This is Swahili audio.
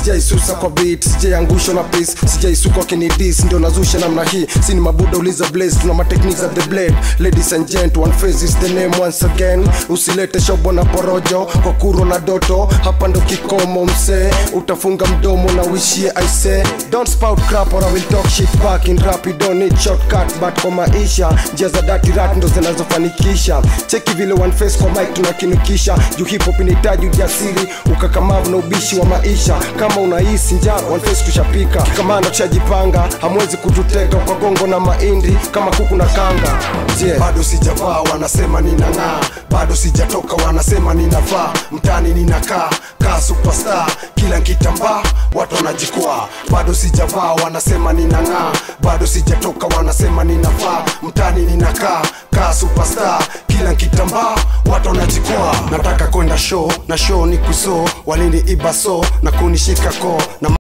sijaisusa kwa beat sijaiangushwa na pace sijaisuka kinidis ndio nazusha namna hii sini mabuda uliza blaze tuna matechniques of the blade ladies and gent one face is the name once again usilete shobo na porojo kwa kuro na doto hapa ndo kikomo msee utafunga mdomo na wishie i say don't spout crap or I will talk shit back in rap you don't need shortcut but kwa maisha njia za dirty rat ndo zinazofanikisha cheki vile one face kwa mic tunakinukisha juu hip hop inahitaji ujasiri ukakamavu na ubishi wa maisha kama unahisi njaa one face tushapika kikamanda tushajipanga hamwezi kututeka kwa gongo na mahindi kama kuku na kanga yeah. bado sijavaa wanasema ninang'aa bado sijatoka wanasema ninavaa mtani ninakaa kaa superstar kila nkitambaa watu wanajikwaa bado sijavaa wanasema ninang'aa bado sijatoka wanasema ninavaa mtani ninakaa kaa superstar kila nkitambaa watu wanajikwaa nataka kwenda show na show ni kuso walini ibaso na kunishika koo na